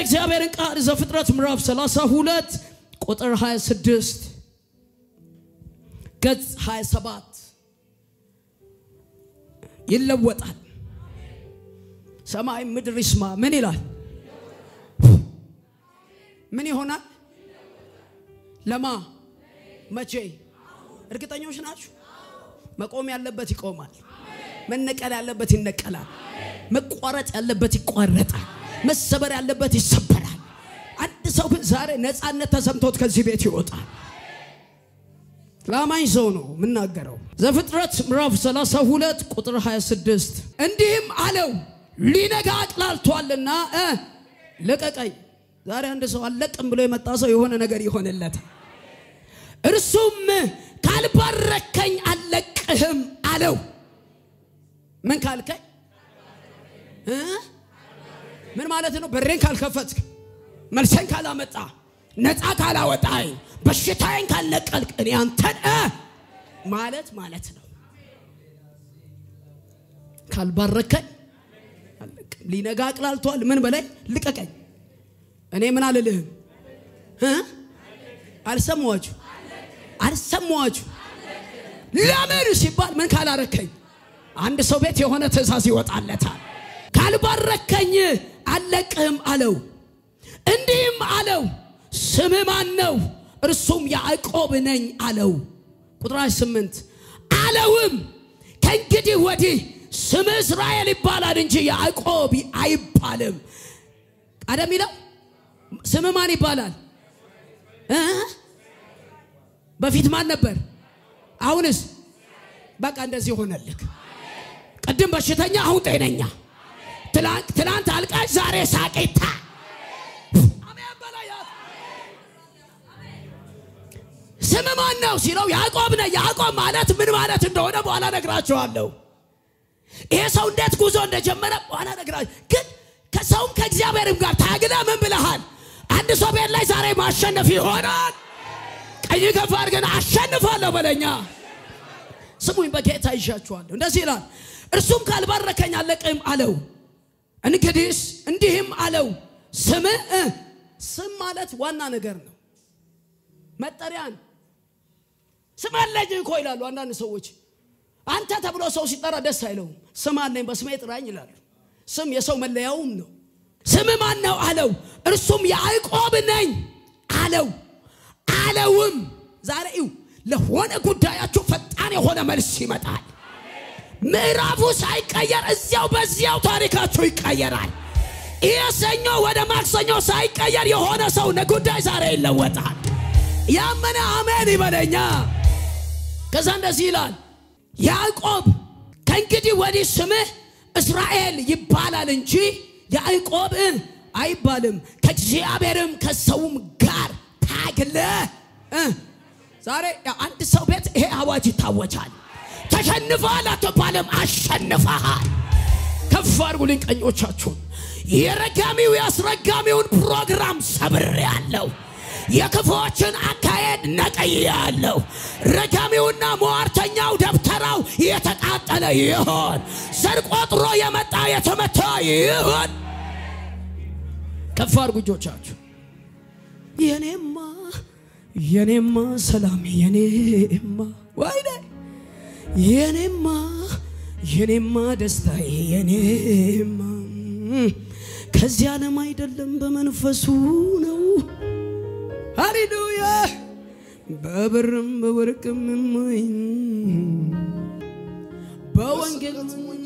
የእግዚአብሔርን ቃል ዘፍጥረት ምዕራፍ 32 ቁጥር 26 ገጽ 27 ይለወጣል። ሰማይ ምድር ይስማ። ምን ይላል? ምን ይሆናል? ለማ መቼ? እርግጠኞች ናችሁ? መቆም ያለበት ይቆማል። መነቀል ያለበት ይነቀላል። መቋረጥ ያለበት ይቋረጣል። መሰበር ያለበት ይሰበራል። አንድ ሰው ግን ዛሬ ነፃነት ተሰምቶት ከዚህ ቤት ይወጣል። ለአማኝ ሰው ነው የምናገረው። ዘፍጥረት ምዕራፍ 32 ቁጥር 26 እንዲህም አለው ሊነጋ አቅላልቷልና እ ልቀቀኝ። ዛሬ አንድ ሰው አለቅም ብሎ የመጣ ሰው የሆነ ነገር ይሆንለታል። እርሱም ካልባረከኝ አልለቅህም አለው። ምን ካልከኝ እ ምን ማለት ነው? በሬን ካልከፈትክ፣ መልሰን ካላመጣ፣ ነፃ ካላወጣኝ፣ በሽታዬን ካልነቀልክ እኔ አንተን እ ማለት ማለት ነው። ካልባረከኝ አልለቅም። ሊነጋ አቅላልቷል። ምን በላይ ልቀቀኝ። እኔ ምን አልልህም እ አልሰማኋችሁ አልሰማኋችሁ። ለምን ሲባል ምን ካላረከኝ አንድ ሰው ቤት የሆነ ትእዛዝ ይወጣለታል። ካልባረከኝ አልለቅህም አለው። እንዲህም አለው ስምህ ማን ነው? እርሱም ያዕቆብ ነኝ አለው። ቁጥር ስምንት አለውም ከእንግዲህ ወዲህ ስምህ እስራኤል ይባላል እንጂ ያዕቆብ አይባልም። ቀደም ይለው ስምህ ማን ይባላል እ በፊት ማን ነበር? አሁንስ በቃ እንደዚህ ሆነልክ። ቅድም በሽተኛ አሁን ጤነኛ፣ ትላንት አልቃሽ ዛሬ ሳቂታ። ስም ማን ነው ሲለው ያዕቆብ ነህ። ያዕቆብ ማለት ምን ማለት እንደሆነ በኋላ ነግራችኋለሁ። ይሄ ሰው እንዴት ጉዞ እንደጀመረ በኋላ ነግራችሁ። ግን ከሰውም ከእግዚአብሔርም ጋር ታግለ ምን ብለሃል? አንድ ሰው ቤት ላይ ዛሬ ማሸነፍ ይሆናል። ቀኝ ከፍ አድርገን አሸንፋለሁ በለኛ። ስሙኝ፣ በጌታ ይዣችኋለሁ። እንደዚህ ይላል፣ እርሱም ካልባረከኝ አለቅም አለው። እንግዲህስ እንዲህም አለው ስም ስም ማለት ዋና ነገር ነው፣ መጠሪያን ስም አለኝ እኮ ይላሉ አንዳንድ ሰዎች። አንተ ተብሎ ሰው ሲጠራ ደስ አይለውም። ስም አለኝ በስሜ ጥራኝ ይላሉ። ስም የሰው መለያውም ነው። ስም ማን ነው አለው። እርሱም ያዕቆብ ነኝ አለው። አለውም ዛሬ ይው ለሆነ ጉዳያችሁ ፈጣን የሆነ መልስ ይመጣል። ምዕራፉ ሳይቀየር እዚያው በዚያው ታሪካችሁ ይቀየራል። ይህ ሰኞ ወደ ማክሰኞ ሳይቀየር የሆነ ሰው ጉዳይ ዛሬ ይለወጣል። ያመነ አሜን ይበለኛ። ከዛ እንደዚህ ይላል ያዕቆብ ከእንግዲህ ወዲህ ስምህ እስራኤል ይባላል እንጂ ያዕቆብ አይባልም። ከእግዚአብሔርም ከሰውም ጋር ታግለ ዛሬ አንድ ሰው ቤት ይሄ አዋጅ ይታወጃል። ተሸንፈሃል አትባልም፣ አሸንፈሃል። ከፍ አድርጉልኝ ቀኞቻችሁን። የረጋሚው የአስረጋሚውን ፕሮግራም ሰብሬ ያለው የክፉዎችን አካሄድ ነቀዬ ያለው ረጋሚውና ሟርተኛው ደብተራው የተቃጠለ ይሆን። ዘር ቆጥሮ የመጣ የተመታ ይሆን። ከፍ አድርጉ እጆቻችሁ። የኔማ የኔማ ሰላም የኔማ ወይኔ የኔማ የኔማ ደስታዬ የኔማ ከዚህ ዓለም አይደለም በመንፈሱ ነው። ሃሌሉያ በብርም በወርቅም የማይ በወንጌል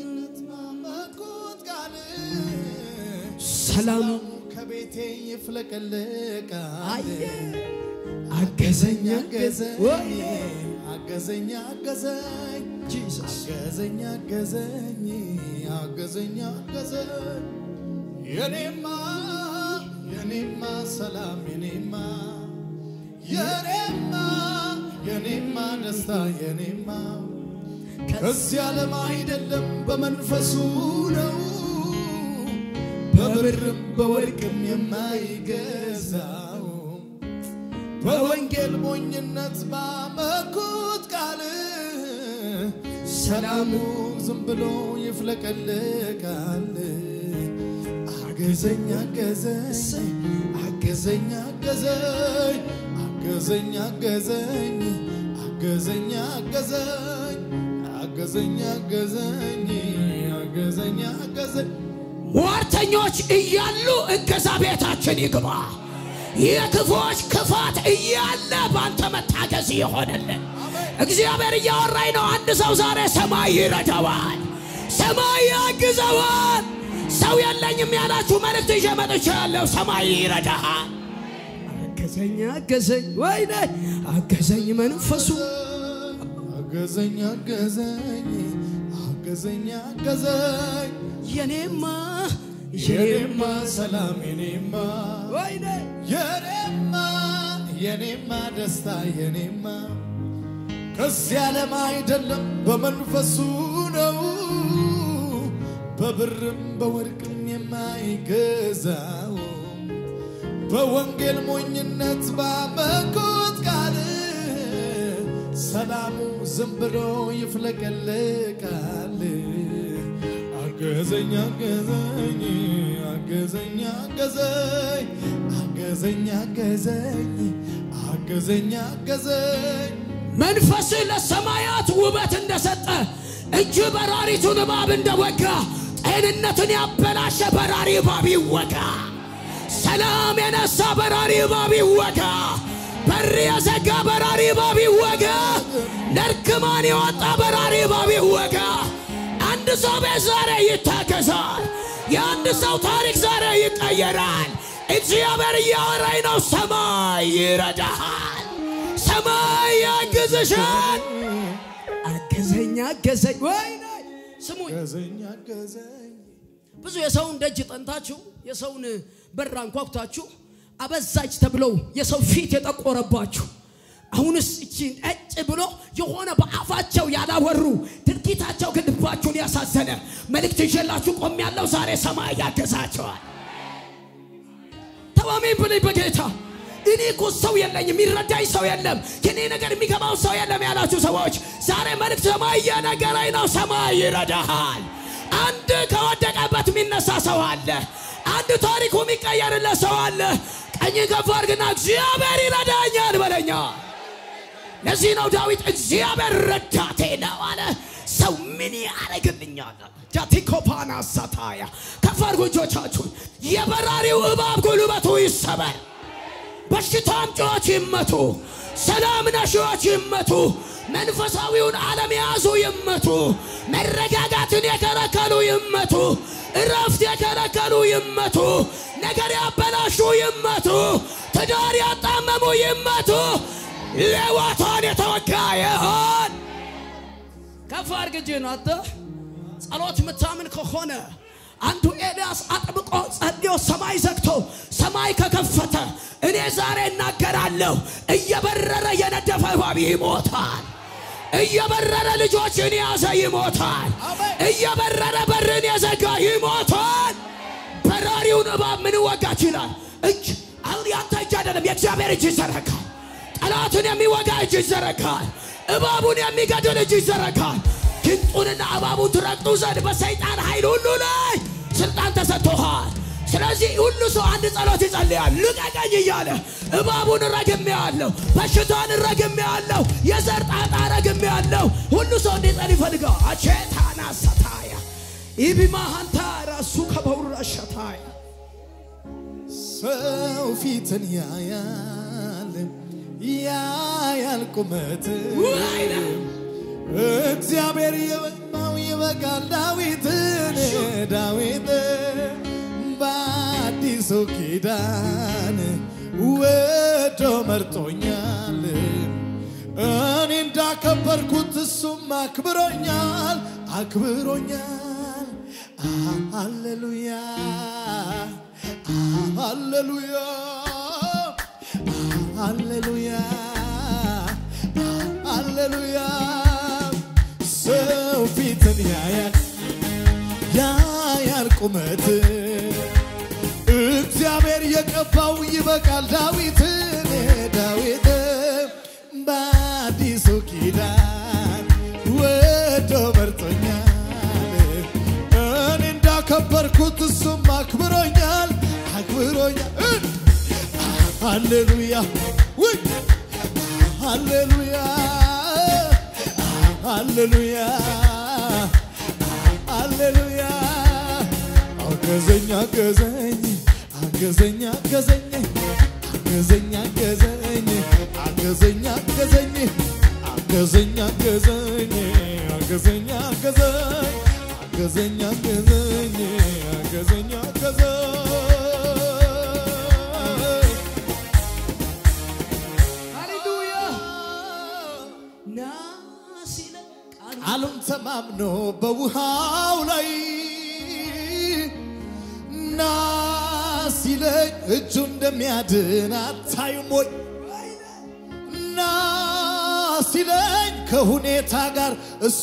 ሰላሙ ከቤቴ ይፍለቀለቃል። አገዘኝ አገዘኝ ወይ አገዘኝ አገዘኝ ጂሰስ አገዘኝ አገዘኝ አገዘኝ አገዘኝ የኔማ የኔማ ሰላም የኔማ የኔማ የኔማ ደስታ የኔማ ከዚህ ዓለም አይደለም በመንፈሱ ነው በብርም በወርቅም የማይገዛው በወንጌል ሞኝነት ባመኩት ቃል ሰላሙ ዝም ብሎ ይፍለቀለቃል። አገዘኝ አገዘኝ አገዘኝ አገዘኝ አገዘኝ አገዘኝ አገዘኝ አገዘኝ አገዘኝ አገዘኝ አገዘኝ አገዘኝ ሟርተኞች እያሉ እገዛ ቤታችን ይግባ። የክፎች ክፋት እያለ ባንተ መታገዝ ይሆንልን። እግዚአብሔር እያወራኝ ነው። አንድ ሰው ዛሬ ሰማይ ይረዳዋል፣ ሰማይ ያግዘዋል። ሰው የለኝም ያላችሁ መልእክት ይዤ መጥቻለሁ። ሰማይ ይረዳሃል። አገዘኝ አገዘኝ፣ ወይኔ አገዘኝ መንፈሱ አገዘኝ አገዘኝ አገዘኝ አገዘኝ የኔማ የኔማ ሰላም የኔማ ወይኔ የኔማ የኔማ ደስታ የኔማ ከዚህ ዓለም አይደለም በመንፈሱ ነው በብርም በወርቅም የማይገዛው በወንጌል ሞኝነት ባመኩት ቃል ሰላሙ ዝም ብሎ ይፍለቀለቃል። አገዘኝ አገዘኝ አገዘኝ አገዘኝ አገዘኝ አገዘኝ አገዘኝ አገዘኝ መንፈስ ለሰማያት ውበት እንደሰጠ እጅ በራሪቱን እባብ እንደወጋ ጤንነትን ያበላሸ በራሪ እባብ ይወጋ። ሰላም የነሳ በራሪ እባብ ይወጋ። በር የዘጋ በራሪ እባብ ይወጋ። ለርክማን የወጣ በራሪ እባብ ይወጋ። አንድ ሰው ቤት ዛሬ ይታገዛል። የአንድ ሰው ታሪክ ዛሬ ይቀየራል። እግዚአብሔር እያወራኝ ነው። ሰማይ ይረዳሃል። ሰማይ ያግዝሻል። አገዘኝ አገዘኝ ወይኔ ስሙኝ አገዘኝ አገዘኝ ብዙ የሰውን ደጅ ጠንታችሁ የሰውን በር አንኳኩታችሁ አበዛች ተብለው የሰው ፊት የጠቆረባችሁ አሁንስ እቺ እጭ ብሎ የሆነ በአፋቸው ያላወሩ ድርጊታቸው ግን ልባችሁን ያሳዘነ መልእክት ይዤላችሁ ቆም ያለው ዛሬ ሰማይ ያገዛቸዋል። ተማሜን ብለኝ በጌታ እኔ እኮ ሰው የለኝም፣ የሚረዳኝ ሰው የለም፣ የኔ ነገር የሚገባው ሰው የለም ያላችሁ ሰዎች ዛሬ መልእክት ሰማይ እየነገረኝ ነው። ሰማይ ይረዳሃል። አንድ ከወደቀበት የሚነሳ ሰው አለ። አንድ ታሪኩ የሚቀየርለት ሰው አለ። ቀኝ ከፍ አድርግና እግዚአብሔር ይረዳኛል በለኛ። ለዚህ ነው ዳዊት እግዚአብሔር ረዳቴ ነው አለ። ሰው ምን ያደርግልኛል? ጃቲኮፓና ሳታያ ከፍ አድርጉ እጆቻችሁን። የበራሪው እባብ ጉልበቱ ይሰበር። በሽታ አምጪዎች ይመቱ። ሰላም ነሺዎች ይመቱ። መንፈሳዊውን ዓለም የያዙ ይመቱ። መረጋጋትን የከለከሉ ይመቱ። እረፍት የከለከሉ ይመቱ። ነገር ያበላሹ ይመቱ። ትዳር ያጣመሙ ይመቱ። ሌዋታን የተወጋ ይሆን። ከፍ አድርግ እጅህን አንተ ጸሎት ምታምን ከሆነ አንዱ ኤልያስ አጥብቆ ጸልዮ ሰማይ ዘግቶ ሰማይ ከከፈተ እኔ ዛሬ እናገራለሁ። እየበረረ የነደፈ እባብ ይሞታል። እየበረረ ልጆችን የያዘ ይሞታል። እየበረረ በርን የዘጋ ይሞታል። በራሪውን እባብ ምን ወጋች ይላል? እጅ አሁን ያንተ እጅ አይደለም፣ የእግዚአብሔር እጅ ይዘረጋል። ጠላትን የሚወጋ እጅ ይዘረጋል። እባቡን የሚገድል እጅ ይዘረጋል። ግንጡንና እባቡን ትረግጡ ዘንድ በሰይጣን ኃይል ሁሉ ላይ ስልጣን ተሰጥቶሃል። ስለዚህ ሁሉ ሰው አንድ ጸሎት ይጸልያል። ልቀቀኝ እያለ እባቡን ረግሜ ያለሁ፣ በሽታን ረግሜ ያለሁ፣ የዘር ጣጣ ረግሜ ያለሁ። ሁሉ ሰው እንዲጸል ይፈልጋል። አቼታና ሰታያ ኢቢማሃንታ ራሱ ከበውራ ሸታያ ሰው ፊትን ያያል ያያል ቁመት ወይኔ! እግዚአብሔር የበቃው ይበቃል ዳዊትን ዳዊት በአዲሱ ኪዳን ወዶ መርጦኛል እኔ እንዳከበርኩት እሱም አክብሮኛል አክብሮኛል ሃሌሉያ ሃሌሉያ ሃሌሉያ ሃሌሉያ ሰው ፊትን ያያል ያያል ቁመት እግዚአብሔር የቀባው ይበቃል ዳዊትን ዳዊት በአዲሱ ኪዳን ወዶ መርጦኛል እኔ እንዳከበርኩት እሱም አክብሮኛል ሃሌሉያ ውይ ሃሌሉያ ሃሌሉያ ሃሌሉያ አገዘኝ አገዘኝ አገዘኝ አገዘኝ አገዘኝ አገዘኝ አገዘኝ አገዘኝ አገዘኝ አገዘኝ አገዘኝ አገዘኝ አገዘኝ አገዘኝ አገዘኝ አገዘኝ ሃሌሉያ ና ሲለን ቃሉ ቃሉን ተማምኖ በውሃው ላይ ና ሲለኝ እጁ እንደሚያድን አታዩም ወይ? ና ሲለኝ ከሁኔታ ጋር እሷ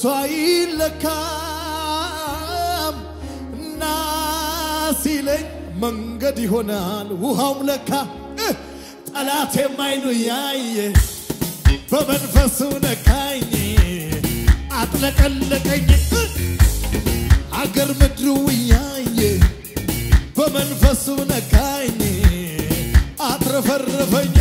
አይለካም። ና ሲለኝ መንገድ ይሆናል ውሃውም ለካ እ ጠላቴም አይኑ ያየ በመንፈሱ ነካኝ አጥለቀለቀኝ እ አገር ምድሩ እያየ በመንፈሱ ነካኝ አትረፈረፈኝ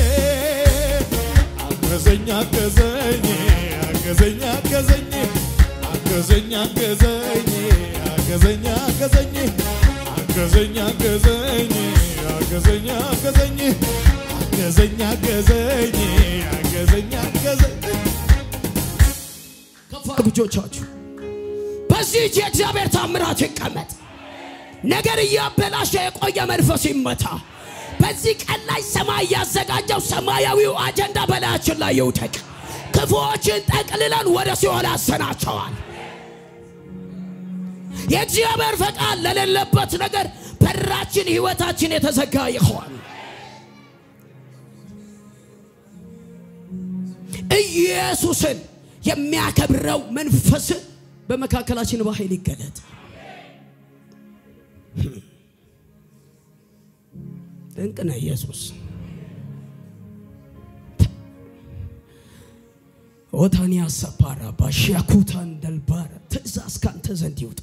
አገዘኝ አገዘኝ አገዘኝ አገዘኝ አገዘኝ አገዘኝ አገዘኝ አገዘኝ አገዘኝ አገዘኝ አገዘኝ አገዘኝ አገዘኝ አገዘኝ አገዘኝ አገዘኝ ከፍ አድርጉ እጆቻችሁ። በዚህ እጅ የእግዚአብሔር ታምራት ይቀመጥ። ነገር እያበላሸ የቆየ መንፈስ ይመታ። በዚህ ቀን ላይ ሰማይ ያዘጋጀው ሰማያዊው አጀንዳ በላያችን ላይ ይውደቅ። ክፉዎችን ጠቅልለን ወደ ሲኦል አሰናቸዋል። የእግዚአብሔር ፈቃድ ለሌለበት ነገር በራችን፣ ህይወታችን የተዘጋ ይሆን። ኢየሱስን የሚያከብረው መንፈስ በመካከላችን በኃይል ይገለጥ። ድንቅ ነው ኢየሱስ። ኦታንያ ሰፓራ ባሻኩታን ደልባረ ትእዛዝ ካንተ ዘንድ ይውጣ።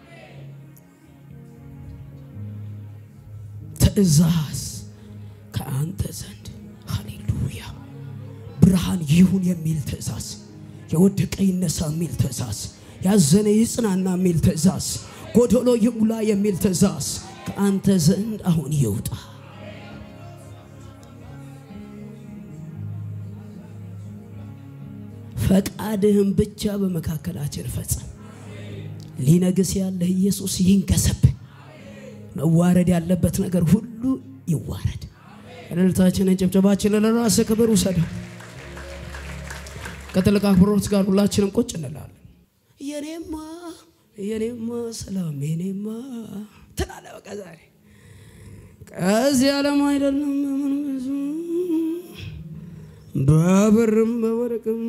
ትእዛዝ ከአንተ ዘንድ ሃሌሉያ። ብርሃን ይሁን የሚል ትእዛዝ፣ የወደቀ ይነሳ የሚል ትእዛዝ፣ ያዘነ ይጽናና የሚል ትእዛዝ፣ ጎዶሎ ይሙላ የሚል ትእዛዝ ከአንተ ዘንድ አሁን ይውጣ። ፈቃድህን ብቻ በመካከላችን ፈጸም። ሊነግስ ያለህ ኢየሱስ ይንገስብን። መዋረድ ያለበት ነገር ሁሉ ይዋረድ። እልልታችንን ጭብጨባችንን ለራስህ ክብር ውሰደው። ከትልቅ አክብሮት ጋር ሁላችንም ቁጭ እንላለን። የኔማ የኔማ ሰላም የኔማ ትላለህ። በቃ ዛሬ ከዚህ ዓለም አይደለም ምን ብዙ በብርም በወርቅም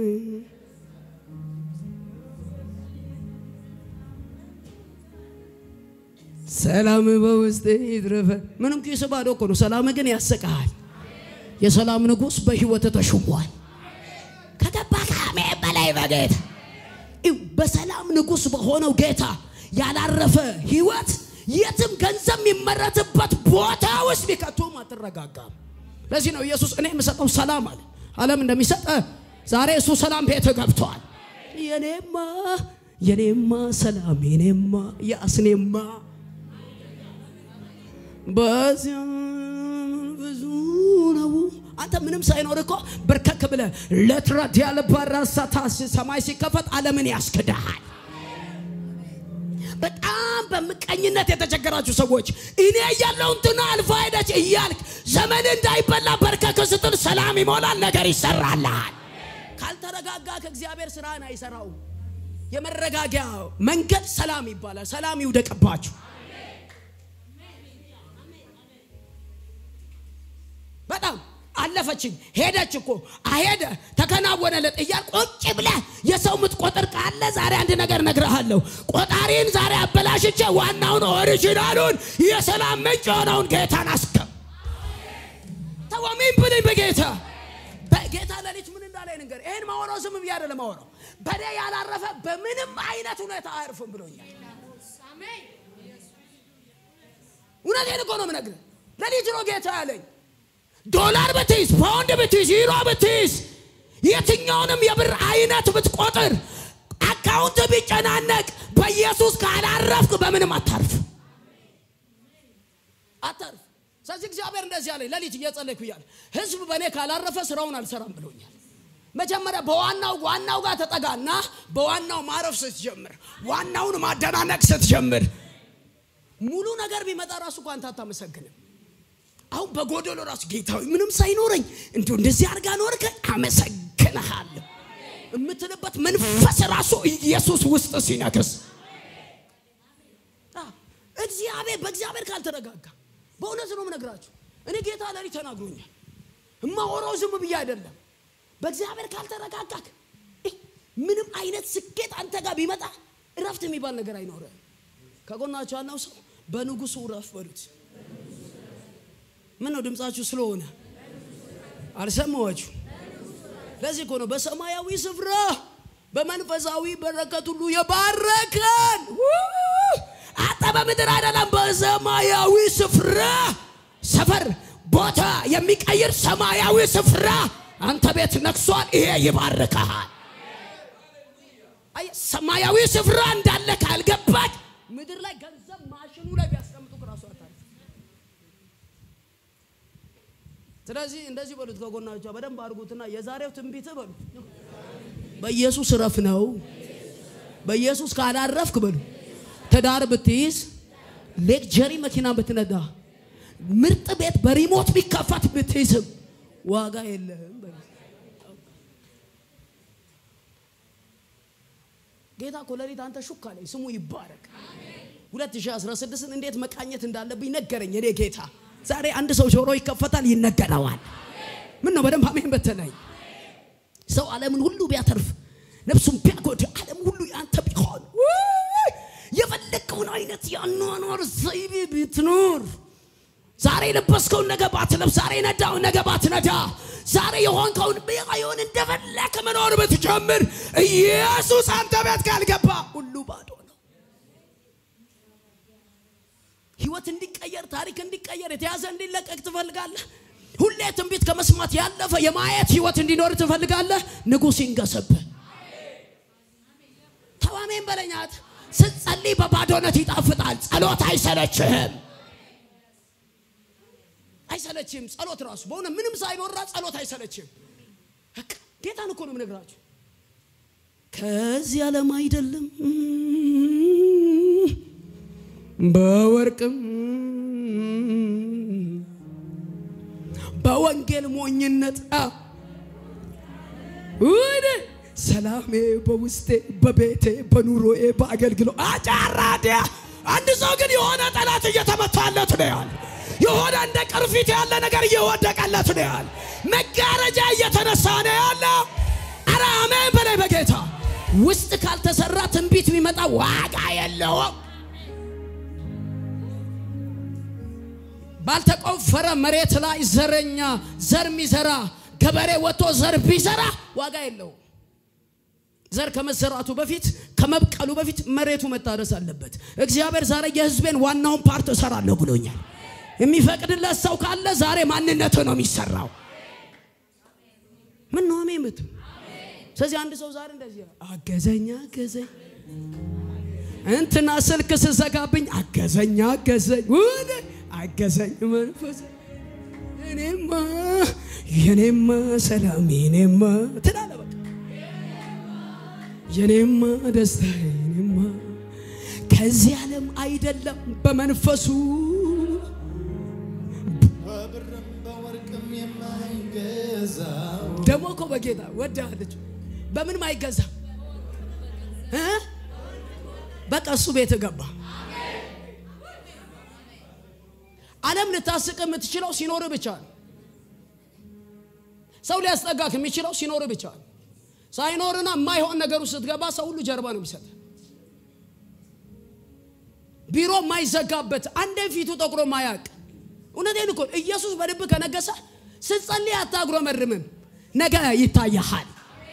ሰላም በውስጥ ይትረፈ ምንም ኪስ ባዶ እኮ ነው። ሰላም ግን ያሰቃል። የሰላም ንጉሥ በሕይወት ተሹሟል። ከገባ ከአሜ በላይ በጌታ ይው በሰላም ንጉሥ በሆነው ጌታ ያላረፈ ሕይወት የትም ገንዘብ የሚመረትበት ቦታ ውስጥ ቢከቱም አትረጋጋም። ለዚህ ነው ኢየሱስ እኔ የምሰጠው ሰላም አለ። ዓለም እንደሚሰጥ ዛሬ እሱ ሰላም ቤት ገብቷል። የኔማ የኔማ ሰላም የኔማ ያስኔማ በዚያ ብዙ ነው። አንተ ምንም ሳይኖር እኮ በርከክ ብለ ለትረት ያለ በራሳታ ሰማይ ሲከፈት ዓለምን ያስክድሃል። በጣም በምቀኝነት የተቸገራችሁ ሰዎች እኔ እያለሁ እንትና አልፋ ሄደች እያልክ ዘመን እንዳይበላ በርከክ ስትል ሰላም ይሞላል፣ ነገር ይሰራልሃል። ካልተረጋጋ ከእግዚአብሔር ስራን አይሰራውም። የመረጋጊያ መንገድ ሰላም ይባላል። ሰላም ይውደቅባችሁ። በጣም አለፈችኝ ሄደች እኮ አሄደ ተከናወነለት እያል ቁጭ ብለህ የሰው ምትቆጥር ካለ ዛሬ አንድ ነገር ነግረሃለሁ። ቆጣሪን ዛሬ አበላሽቼ ዋናውን ኦሪጂናሉን የሰላም ምንጭ የሆነውን ጌታን አስገብ ተወሚን ብልኝ በጌታ በጌታ ሌሊት ምን እንዳለ ነገር ይህን ማወራው ዝም ብዬ አይደለም ማወራው በኔ ያላረፈ በምንም አይነት ሁኔታ አያርፍም ብሎኛል። እውነቴን እኮ ነው የምነግርህ። ሌሊት ነው ጌታ ያለኝ ዶላር ብትይዝ፣ ፓውንድ ብትይዝ፣ ዩሮ ብትይዝ፣ የትኛውንም የብር አይነት ብትቆጥር፣ አካውንት ቢጨናነቅ በኢየሱስ ካላረፍክ በምንም አታርፍ አታርፍ። ስለዚህ እግዚአብሔር እንደዚህ አለኝ። ሌሊት እየጸለይኩ እያለ ህዝብ በእኔ ካላረፈ ስራውን አልሰራም ብሎኛል። መጀመሪያ በዋናው ዋናው ጋር ተጠጋና በዋናው ማረፍ ስትጀምር፣ ዋናውን ማደናነቅ ስትጀምር ሙሉ ነገር ቢመጣ ራሱ እኮ አንተ አታመሰግንም። አሁን በጎደሎ ራሱ ጌታዊ ምንም ሳይኖረኝ እንዲሁ እንደዚህ አድርጋ ኖርከ አመሰግንሃለሁ የምትልበት መንፈስ ራሱ ኢየሱስ ውስጥ ሲነክስ እግዚአብሔር በእግዚአብሔር ካልተረጋጋ በእውነት ነው የምነግራችሁ። እኔ ጌታ ለሊት ተናግሮኛል። እማወራው ዝም ብዬ አይደለም። በእግዚአብሔር ካልተረጋጋክ ምንም አይነት ስኬት አንተ ጋር ቢመጣ እረፍት የሚባል ነገር አይኖርም። ከጎናችሁ ያለው ሰው በንጉሱ እረፍ በሉት። ምን ነው ድምፃችሁ ስለሆነ አልሰማኋችሁ። ለዚህ እኮ ነው በሰማያዊ ስፍራ በመንፈሳዊ በረከት ሁሉ የባረከን አንተ በምድር አይደለም በሰማያዊ ስፍራ ሰፈር ቦታ የሚቀይር ሰማያዊ ስፍራ አንተ ቤት ነግሷል። ይሄ ይባርካል። ሰማያዊ ስፍራ እንዳለ ካልገባች ምድር ላይ ገንዘብ ማሽኑ ላይ ቢያስቀምጡ ራሱ አታርፍ። ስለዚህ እንደዚህ በሉት፣ ከጎናቸው በደንብ አድርጉትና የዛሬው ትንቢት በሉት በኢየሱስ እረፍ ነው። በኢየሱስ ካላረፍክ በሉ ትዳር ብትይዝ፣ ሌክጀሪ መኪና ብትነዳ፣ ምርጥ ቤት በሪሞት ቢከፈት ብትይዝም ዋጋ የለህም። ጌታ እኮ ሌሊት አንተ ሹክ አለኝ፣ ስሙ ይባረክ። 2016ን እንዴት መቃኘት እንዳለብኝ ነገረኝ እኔ ጌታ። ዛሬ አንድ ሰው ጆሮ ይከፈታል፣ ይነገረዋል። ምን ነው በደንብ አሜን በተለይ ሰው ዓለምን ሁሉ ቢያተርፍ ነፍሱን ቢያጎድ ዓለም ሁሉ ያንተ ቢሆን የፈለግከውን አይነት የአኗኗር ዘይቤ ብትኖር ዛሬ የለበስከውን ነገ ባትለብስ፣ ዛሬ የነዳውን ነገ ባትነዳ፣ ዛሬ የሆንከውን ቢሆን እንደፈለክ መኖር ብትጀምር ኢየሱስ አንተ ቤት ካልገባ ሁሉ ባዶ ነው። ህይወት እንዲቀየር፣ ታሪክ እንዲቀየር፣ የተያዘ እንዲለቀቅ ትፈልጋለህ። ሁሌ ትንቢት ከመስማት ያለፈ የማየት ህይወት እንዲኖር ትፈልጋለህ። ንጉሥ ይንገስብህ። ተዋሜን በለኛት ስትጸልይ በባዶነት ይጣፍጣል። ጸሎት አይሰለችህም አይሰለችም። ጸሎት ራሱ በሆነ ምንም ሳይኖራ ጸሎት አይሰለችም። ጌታን እኮ ነው የምነግራችሁ። ከዚህ ዓለም አይደለም በወርቅም በወንጌል ሞኝነት ወደ ሰላሜ በውስጤ በቤቴ በኑሮዬ በአገልግሎ አጫራዲያ አንድ ሰው ግን የሆነ ጠላት እየተመታለት ነው ያለ የሆነ እንደ ቅርፊት ያለ ነገር እየወደቀለት ነው ያለ መጋረጃ እየተነሳ ነው ያለ። አረ አሜን በላይ በጌታ ውስጥ ካልተሰራ ትንቢት ቢመጣ ዋጋ የለውም። ባልተቆፈረ መሬት ላይ ዘረኛ ዘር የሚዘራ ገበሬ ወጥቶ ዘር ቢዘራ ዋጋ የለውም። ዘር ከመዘራቱ በፊት ከመብቀሉ በፊት መሬቱ መታረስ አለበት። እግዚአብሔር ዛሬ የሕዝቤን ዋናውን ፓርት እሰራለሁ ብሎኛል። የሚፈቅድለት ሰው ካለ ዛሬ ማንነቱ ነው የሚሰራው። ምን ነው አሜን ምት ስለዚህ አንድ ሰው ዛሬ እንደዚህ አገዘኝ አገዘኝ እንትና ስልክ ስዘጋብኝ አገዘኝ አገዘኝ ወደ አገዘኝ መንፈስ እኔማ የኔማ ሰላም የኔማ ትላለ በቃ የኔማ ደስታ የኔማ ከዚህ ዓለም አይደለም በመንፈሱ በብርም በወርቅም የማይገዛው ደግሞ እኮ በጌታ ወዳለች በምንም አይገዛ እ በቃ እሱ ቤት ገባ። ዓለም ልታስቅ የምትችለው ሲኖር ብቻ ነው። ሰው ሊያስጠጋክ የሚችለው ሲኖር ብቻ ነው። ሳይኖርና የማይሆን ነገር ውስጥ ስትገባ ሰው ሁሉ ጀርባ ነው የሚሰጥ። ቢሮ የማይዘጋበት አንዴ ፊቱ ጠቁሮ ማያቅ እውነቴን እኮ ኢየሱስ በልብ ከነገሰ ስትጸልይ አታጉረመርምም፣ ነገ ይታያሃል።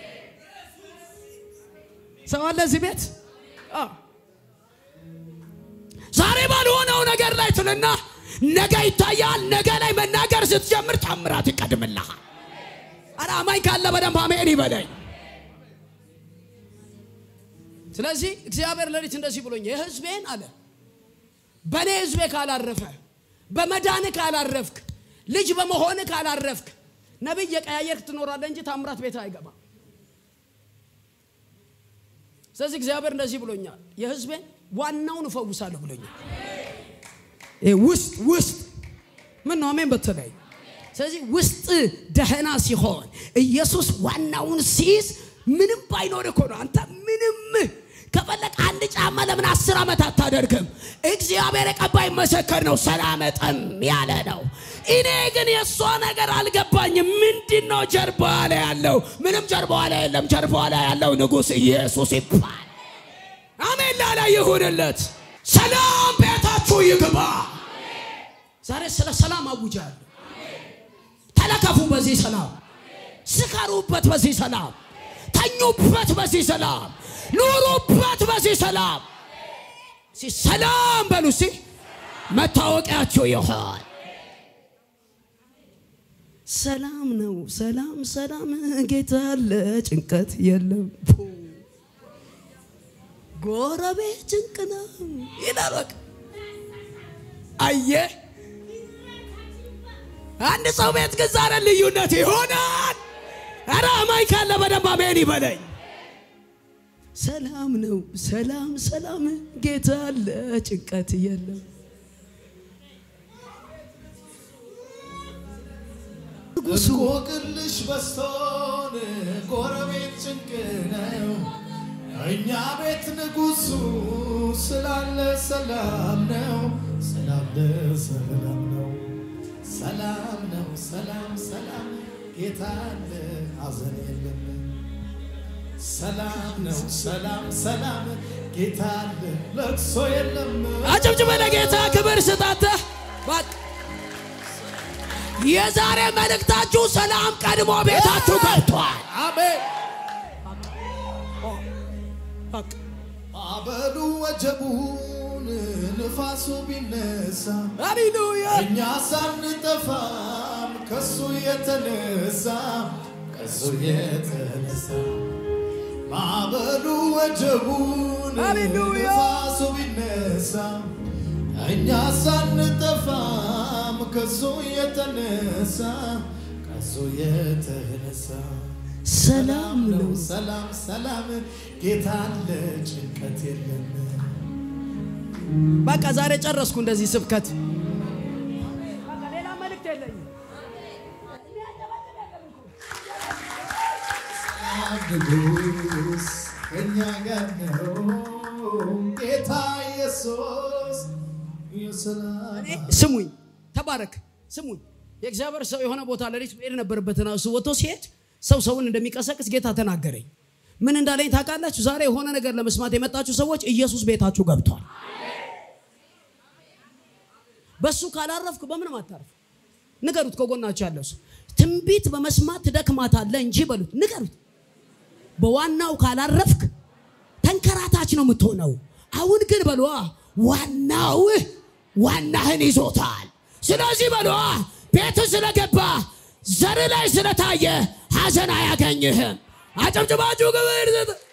ሰው አለ እዚህ ቤት ዛሬ ባልሆነው ነገር ላይ ትልና ነገ ይታያል። ነገ ላይ መናገር ስትጀምር ታምራት ይቀድምልሃል። አረ አማኝ ካለ በደንብ አሜን ይበለኝ። ስለዚህ እግዚአብሔር ሌሊት እንደዚህ ብሎኝ የህዝቤን አለ በእኔ ህዝቤ ካላረፈ በመዳን ካላረፍክ ልጅ በመሆን ካላረፍክ ነቢይ የቀያየርክ ትኖራለህ እንጂ ታምራት ቤት አይገባም። ስለዚህ እግዚአብሔር እንደዚህ ብሎኛል፣ የህዝቤን ዋናውን እፈውሳለሁ ብሎኛል። ውስጥ ውስጥ ምን ነው አሜን በተለይ ስለዚህ ውስጥ ደህና ሲሆን ኢየሱስ ዋናውን ሲይዝ ምንም ባይኖር እኮ ነው። አንተ ምንም ከፈለግ አንድ ጫማ ለምን አስር ዓመት አታደርግም? እግዚአብሔር የቀባይ መሰከር ነው። ሰላም ጠም ያለ ነው። እኔ ግን የእሷ ነገር አልገባኝም። ምንድን ነው ጀርባ ላይ ያለው? ምንም ጀርባ ላይ የለም። ጀርባ ላይ ያለው ንጉሥ ኢየሱስ ይባል። አሜን ላላ ይሁንለት። ሰላም ቤታችሁ ይግባ። ዛሬ ስለ ሰላም አውጃለሁ። ተለከፉ በዚህ ሰላም፣ ስከሩበት በዚህ ሰላም፣ ተኙበት በዚህ ሰላም፣ ኑሩበት በዚህ ሰላም። እስኪ ሰላም በሉ እስኪ መታወቂያችሁ ይሆን። ሰላም ነው። ሰላም ሰላም፣ ጌታ አለ፣ ጭንቀት የለም። ጎረቤት ጭንቅ ነው ይላል። በቃ አየህ አንድ ሰው ቤት ግን ዛሬ ልዩነት ይሆናል። ኧረ አማኝ ካለ በደንብ አሜን ይበለኝ። ሰላም ነው። ሰላም ሰላም፣ ጌታ አለ፣ ጭንቀት የለም። እንቆቅልሽ በስቶን ጎረቤት ጭንቅ ነው። እኛ ቤት ንጉሱ ስላለ ሰላም ነው፣ ስላለ ሰላም ነው፣ ሰላም ነው፣ ሰላም ሰላም፣ ጌታ አለ፣ ሐዘን የለም። ሰላም ነው፣ ሰላም ሰላም፣ ጌታ አለ፣ ለቅሶ የለም። አጨብጭበ ለጌታ ክብር ስጣተ በቃ የዛሬ መልእክታችሁ ሰላም ቀድሞ ቤታችሁ ገብቷል። አሜን። አበሉ ወጀቡን ንፋሱ ቢነሳ ሃሌሉያ እኛ ሳንጠፋም ከሱ የተነሳ ከሱ የተነሳ ማዕበሉ ወጀቡን ሃሌሉያ። ንፋሱ ቢነሳ እኛ ሳንጠፋም ከሱ የተነሳ ከሱ የተነሳ ሰላም ነው። ሰላም ሰላም ጌታ አለ ጭንቀት የለም በቃ ዛሬ ጨረስኩ እንደዚህ ስብከት። ሌላ መልእክት የለኝም። ንጉስ እኛ ጋር ነው ጌታ ኢየሱስ የሰላም ስሙኝ፣ ተባረክ። ስሙኝ፣ የእግዚአብሔር ሰው የሆነ ቦታ ሌሊት መሄድ ነበረበትና እሱ ወጥቶ ሲሄድ ሰው ሰውን እንደሚቀሰቅስ ጌታ ተናገረኝ። ምን እንዳለኝ ታውቃላችሁ? ዛሬ የሆነ ነገር ለመስማት የመጣችሁ ሰዎች ኢየሱስ ቤታችሁ ገብቷል። በሱ ካላረፍክ በምንም አታርፍ። ንገሩት፣ ከጎናችሁ ያለው ሰው ትንቢት በመስማት ትደክማታለህ እንጂ በሉት፣ ንገሩት። በዋናው ካላረፍክ ተንከራታች ነው የምትሆነው። አሁን ግን በሏ ዋናው ዋናህን ይዞታል። ስለዚህ በሏ ቤት ስለገባ ዘር ላይ ስለታየ ሐዘን አያገኝህም። አጨብጭባችሁ ግብር